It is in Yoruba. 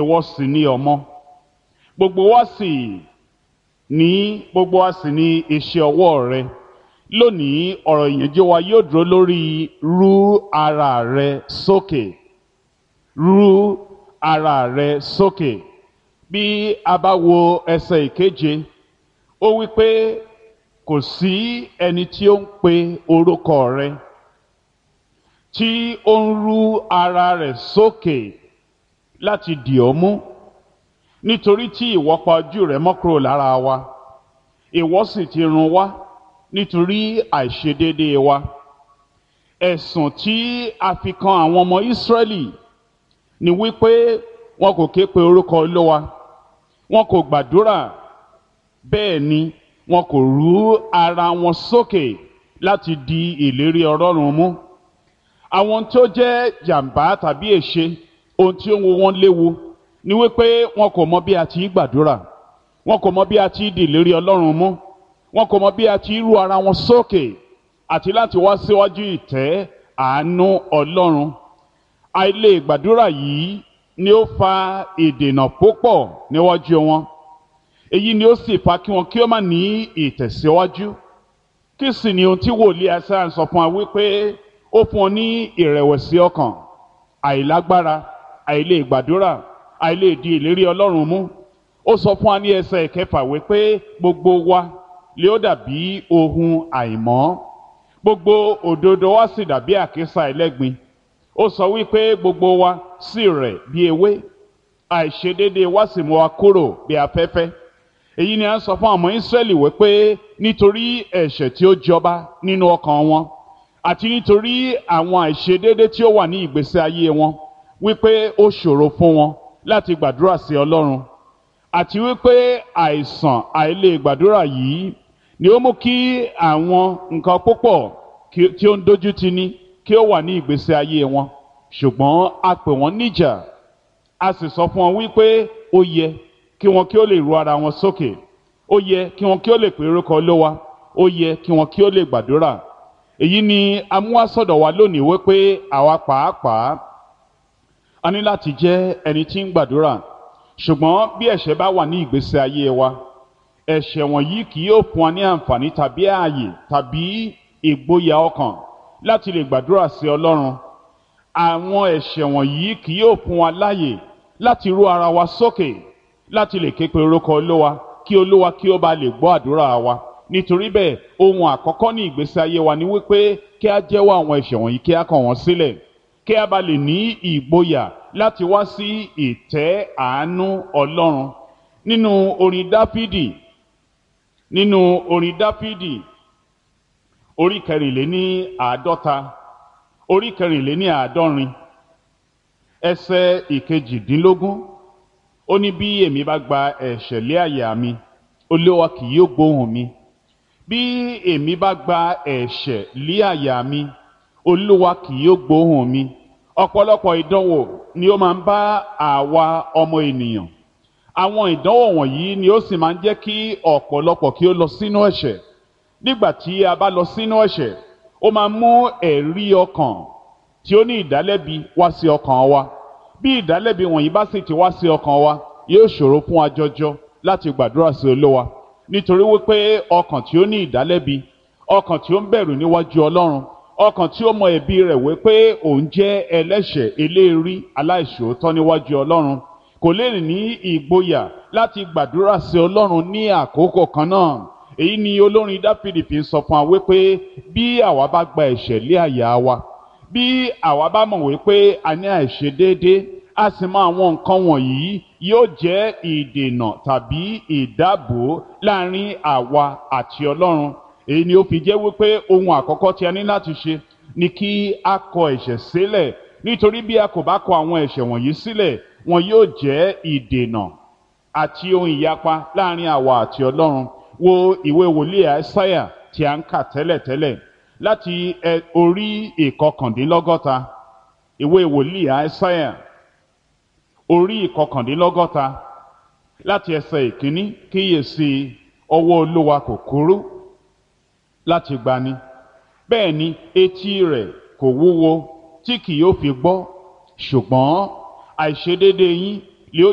ìwọ sì ni ọmọ gbogbo wa sì ní gbogbo wa sì ní iṣẹ́ ọwọ́ rẹ lónìí ọ̀rọ̀ ìyànjú wa yóò dúró lórí rú ara rẹ sókè rú ara rẹ sókè bí a bá wo ẹsẹ̀ ìkeje ó wí pé kò sí ẹni tí ó ń pe orúkọ rẹ tí ó ń rú ara rẹ̀ sókè láti dì ọ́ mú nítorí tí ìwọ pa ojú rẹ mọ́ kúrò lára wa ìwọ sì ti run wá nítorí àìṣedéédéé wa ẹ̀sùn tí a fi kan àwọn ọmọ Ísírẹ́lì ni wípé wọn kò ké pe orúkọ Olúwa wọn kò gbàdúrà bẹ́ẹ̀ ni wọn kò rú ara wọn sókè láti di ìlérí Ọlọ́run mú àwọn tí ó jẹ́ jàǹbá tàbí èṣe ohun tí ó ń wo wọn léwu ni wípé wọn kò mọ bí a ti gbàdúrà wọn kò mọ bí a ti di ìlérí Ọlọ́run mú wọn kò mọ bí a ti rú ara wọn sókè àti láti wá síwájú ìtẹ́ àánú Ọlọ́run àìlè gbàdúrà yìí ni ó fa ìdènà púpọ̀ níwájú wọn èyí ni ó sì fa kí wọn kí ó má ní ìtẹ̀síwájú kí sì ni ohun tí wòlíì Aísáyà sọ fún wa wípé ó fún ọ ní ìrẹ̀wẹ̀sì ọkàn àìlágbára àìlè gbàdúrà àìlè di ìlérí Ọlọ́run mú ó sọ fún wa ní ẹsẹ̀ ìkẹfà wípé gbogbo wa lè ó dàbí ohun àìmọ́ gbogbo òdodo wa sì dàbí àkísà ẹlẹ́gbin ó sọ wípé gbogbo wa sì rẹ̀ bí ewé àìṣedéédéé wa sì mú wa kúrò bí afẹ́fẹ́ èyí ni a ń sọ fún ọmọ Ísírẹ́lì wípé nítorí ẹ̀ṣẹ̀ tí ó jọba nínú ọkàn wọn àti nítorí àwọn àìṣedéédéé tí ó wà ní ìgbésí ayé wọn wípé ó ṣòro fún wọn láti gbàdúrà sí Ọlọ́run àti wípé àìsàn àìlè gbàdúrà yìí ni ó mú kí àwọn nǹkan púpọ̀ tí ó ń dojú tì ní kí ó wà ní ìgbésí ayé wọn ṣùgbọ́n a pè wọ́n níjà a sì sọ fún wọn wípé ó yẹ kí wọn kí ó lè ru ara wọn sókè ó yẹ kí wọn kí ó lè pè orúkọ Olúwa ó yẹ kí wọn kí ó lè gbàdúrà èyí ni amúhásọ̀dọ̀ wa lónìí wípé àwa pàápàá a ní láti jẹ́ ẹni tí ń gbàdúrà ṣùgbọ́n bí ẹ̀ṣẹ̀ bá wà ní ìgbésí ayé wa ẹ̀ṣẹ̀ wọ̀nyí kì yóò fún wa ní àǹfààní tàbí ààyè tàbí ìgboyà ọkàn láti lè gbàdúrà sí Ọlọ́run àwọn ẹ̀ṣẹ̀ wọ̀nyí kì yóò fún wa láàyè láti rú ara wa sókè láti lè ké pe orúkọ Olúwa kí Olúwa kí ó bá lè gbọ́ àdúrà wa nítorí bẹ́ẹ̀ ohun àkọ́kọ́ ní ìgbésí ayé wa ni wípé kí a jẹ́wọ́ àwọn ẹ̀ṣẹ̀ wọ̀nyí kí a kọ̀ wọ́n sílẹ̀ kí a bá lè ní ìgboyà láti wá sí ìtẹ́ àánú Ọlọ́run nínú orin Dáfídì nínú orin Dáfídì orí kẹrìnléní àádọ́ta orí kẹrìnléní àádọ́rin ẹsẹ̀ ìkejìdínlógún ó ní bí èmi bá gba ẹ̀ṣẹ̀ lé àyà mi Olúwa kì yóò gbóhùn mi bí èmi bá gba ẹ̀ṣẹ̀ lé àyà mi Olúwa kì yóò gbóhùn mi ọ̀pọ̀lọpọ̀ ìdánwò ni ó máa ń bá àwa ọmọ ènìyàn àwọn ìdánwò wọ̀nyí ni ó sì máa ń jẹ́ kí ọ̀pọ̀lọpọ̀ kí ó lọ sínú ẹ̀ṣẹ̀ nígbà tí a bá lọ sínú ẹ̀ṣẹ̀ ó máa mú ẹ̀rí ọkàn tí ó ní ìdálẹ́bi wá sí ọkàn wa bí ìdálẹ́bi wọ̀nyí bá sì ti wá sí ọkàn wa yóò ṣòro fún wa jọjọ láti gbàdúrà sí Olúwa nítorí wípé ọkàn tí ó ní ìdálẹ́bi ọkàn tí ó ń bẹ̀rù níwájú Ọlọ́run ọkàn tí ó mọ ẹ̀bi rẹ̀ wípé òun jẹ́ ẹlẹ́ṣẹ̀ eléèrí aláìṣòótọ́ níwájú Ọlọ́run kò lè ní ìgboyà láti gbàdúrà sí Ọlọ́run ní àkókò kan náà èyí ni olórin Dáfídì fi ń sọ fún wa wípé bí àwa bá gba ẹ̀ṣẹ̀ lé àyà wa bí àwa bá mọ̀ wípé a ní àìṣedéédé a sì mọ àwọn nǹkan wọ̀nyí yóò jẹ́ ìdènà tàbí ìdáàbò láàrin àwa àti Ọlọ́run èyí ni ó fi jẹ́ wípé ohun àkọ́kọ́ tí a ní láti ṣe ni kí a kọ ẹ̀ṣẹ̀ sílẹ̀ nítorí bí a kò bá kọ àwọn ẹ̀ṣẹ̀ wọ̀nyí sílẹ̀ wọn yóò jẹ́ ìdènà àti ohun ìyapa láàrin àwa àti Ọlọ́run wo ìwé wòlíì Àìsáyà tí a ń kà tẹ́lẹ̀tẹ́lẹ̀ láti orí ìkọkàndínlọ́gọ́ta ìwé wòlíì Àìsáyà orí ìkọkàndínlọ́gọ́ta láti ẹsẹ̀ ìkíní kíyèsí ọwọ́ Olúwa kò kúrú láti gbani bẹ́ẹ̀ ni etí rẹ̀ kò wúwo tí kì yóò fi gbọ́ ṣùgbọ́n àìṣedéédé yín